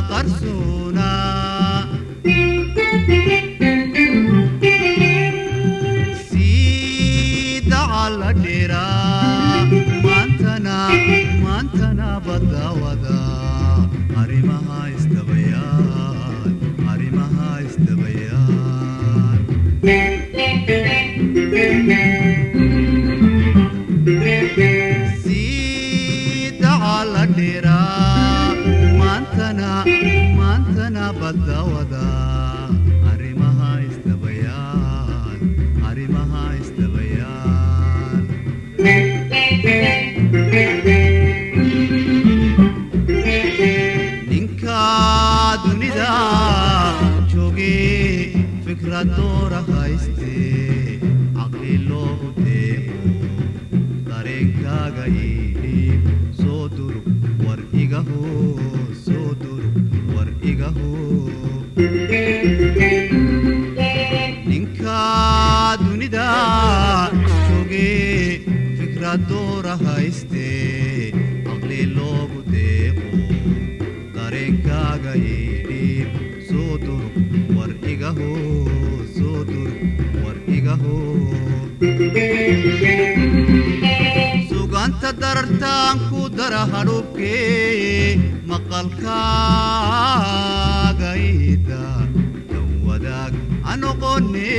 qarsoona sii dacala dheeraa maantana maantana badawada arrimaha isdabayaan arrimaha isdabayaan sii dacala dheeraa maantana maantana badawada arrimaha isdabayaan arrimaha isdabayaan ninka dunida jooge fikrad doora hayste caqli loogu deeqo dareenkaaga iidhiib soo durug war igaho soo durug war igaho ninka dunida jooge fikrad doora hayste caqli loogu deeqo dareenkaaga iidhiib soo durug war igaho soo durug war igaho suganta darartaan ku dara hadhubkee maqalkaaga ida dan wadaag anoqone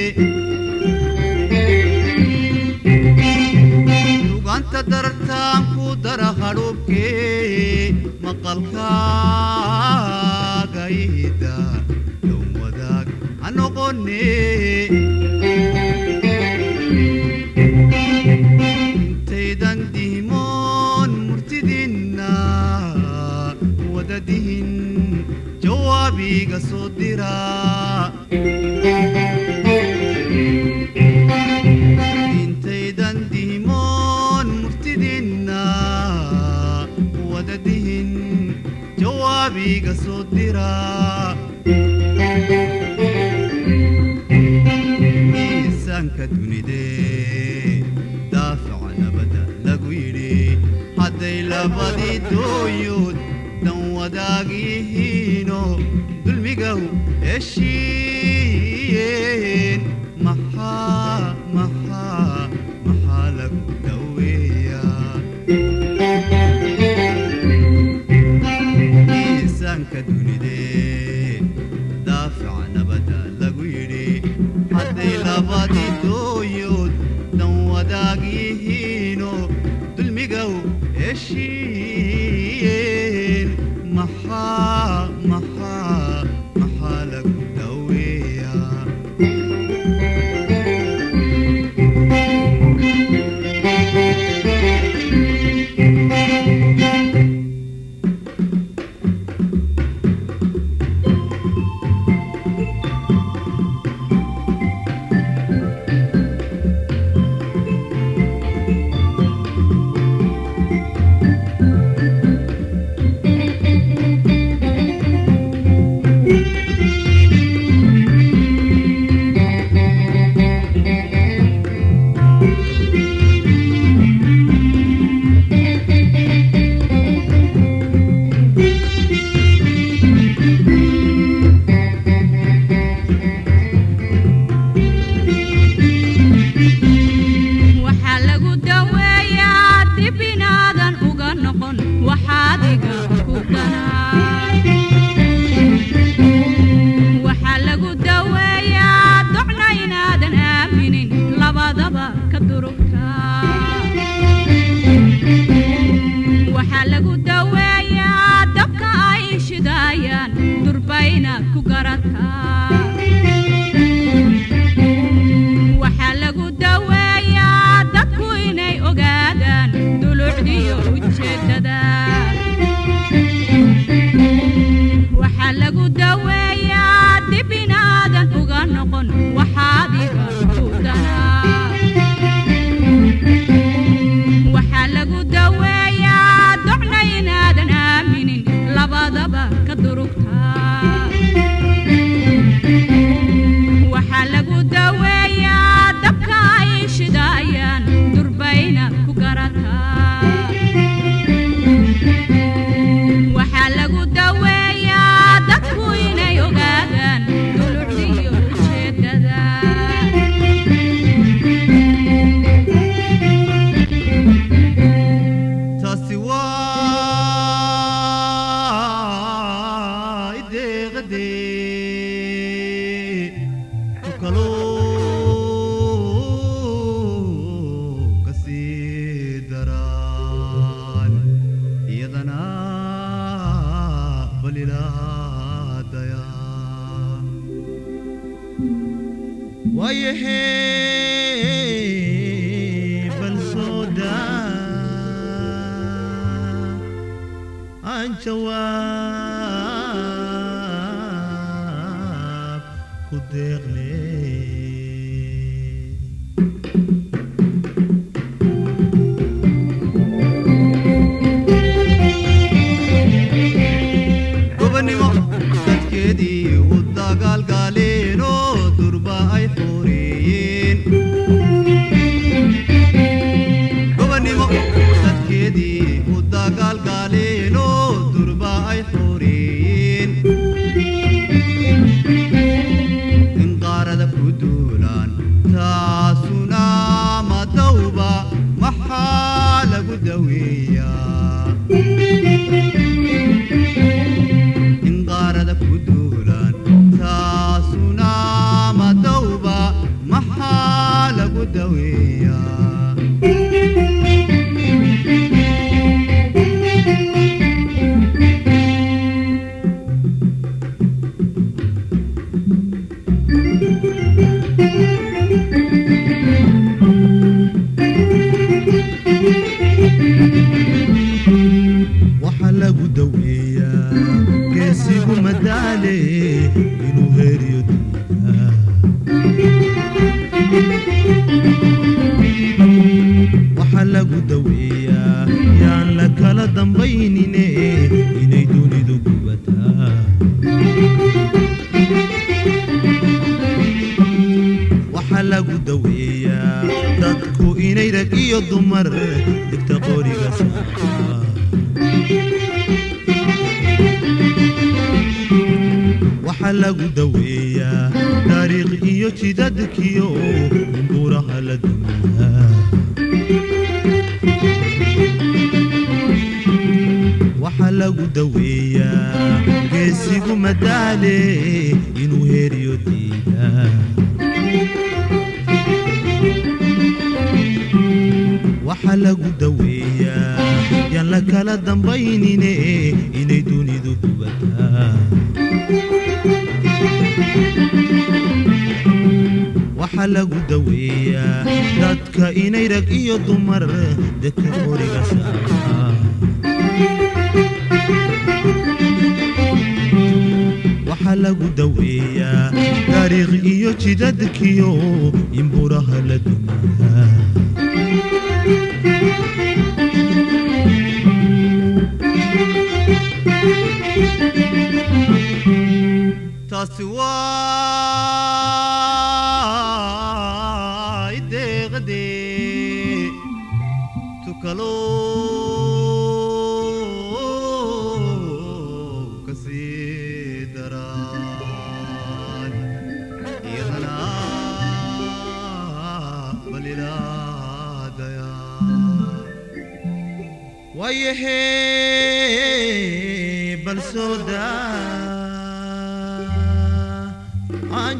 suganta darartaan ku dara hadhubkee maqalkaaga ida dan wadaag anoqone intaydan dihimoon murtidinna wadadihin jawaabiga soo dira intaydan dihimoon murtidinna wadadihin jawaabiga soo dira miisaanka dunidee daafaca nabada lagu yidhi hadday labadii dooyood dan wadaagihiino dulmigaw heshiiyeen maxaa maxaa maxaa lagu daweeyaa miisaanka dunidee daafaca nabada lagu yidhi hadday labadii dooyood dan wadaagihiino dulmigaw heshiiyeen maxaa maxaa maxaa lagu daweeyaa waxaa lagu daweeyaa dib inaadan uga noqon waxaadiga ku ganaa waxaa lagu daweeyaa docna inaadan aaminin labadaba ka durugta waxaa lagu daweeyaa dabka ay shidaayaan durbayna ku garataa waxaa lagu daweeyaa dadku inay ogaadaan dulucdiyo ujeeddada waxaa lagu daweeyaa dib inaadan uga noqon waxaadiga ku danaa waxaa lagu daweeyaa docna iyadana balilaadaya waayahee bal soo daa aan jawaab ku deeqne gobonnimo dadkeedii u dagaalgaaleenoo durba ay xoreeyeen gobonnimo dadkeedii u dagaalgaaleenoo durba ay xoreeyeen in qaarada ku duulaan taasuna madawba maxaa lagu daweeyaa in qaarada ku duulaan taasuna madawba maxaa lagu daweeyaa waxaa lagu daweeyaa geesigu madaale inuu heeriyo diidaa waxaa lagu daweeyaa yaan la kala dambaynine inay dunidu gubataa waxaa lagu daweeyaa dadku inay rag iyo dumar digta qoriga saara waxaa lagu daweeyaa taariikh iyo jidadkiyo buuraha la dumiyaa waxaa lagu daweeyaa geesigu madaale inuu heeriyo diidaa waxaa lagu daweeyaa yaan la kala dambaynine inay dunidu gubataa waxaa lagu daweeyaa dadka inay rag iyo dumar deka qoriga saara waxaa lagu daweeyaa taariikh iyo jidadkiyo in buraha la dumiyaa taasi waa ideeqdee tukaloo kasii daraan iyadana balilaadaya waayahee bal soo daa aan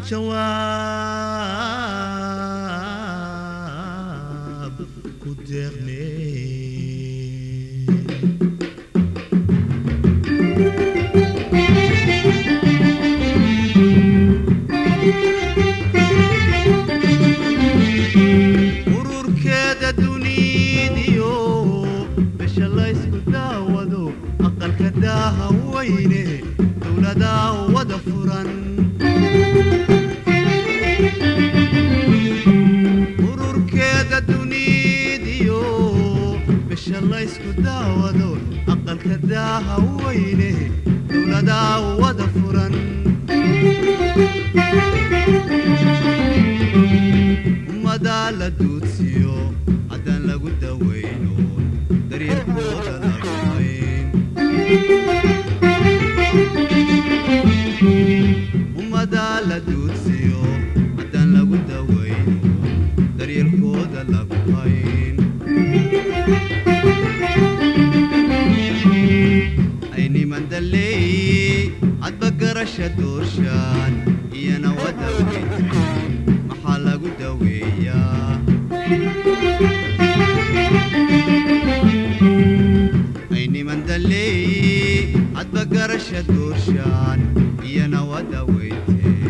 jawaab ku deeqne ururkeeda duniidiyo bisha laysku daawado aqalka daaha weyne dowladaa wada furan ururkeeda duniidiyo bisha laysku daawado aqalka daaha weyne dowladaa wada furan ummadaa la duudsiyo haddaan lagu dawayno daryeelkooda la rumayn ummadaa la duudsiyo haddaan lagu dawayno daryeelkooda lagu hayn ay niman dalleey hadba garasha doorshaan iyana wada weyntay maxaa lagu daweeyaa ay niman leeyi hadba garasha doorshaan iyana wada weyte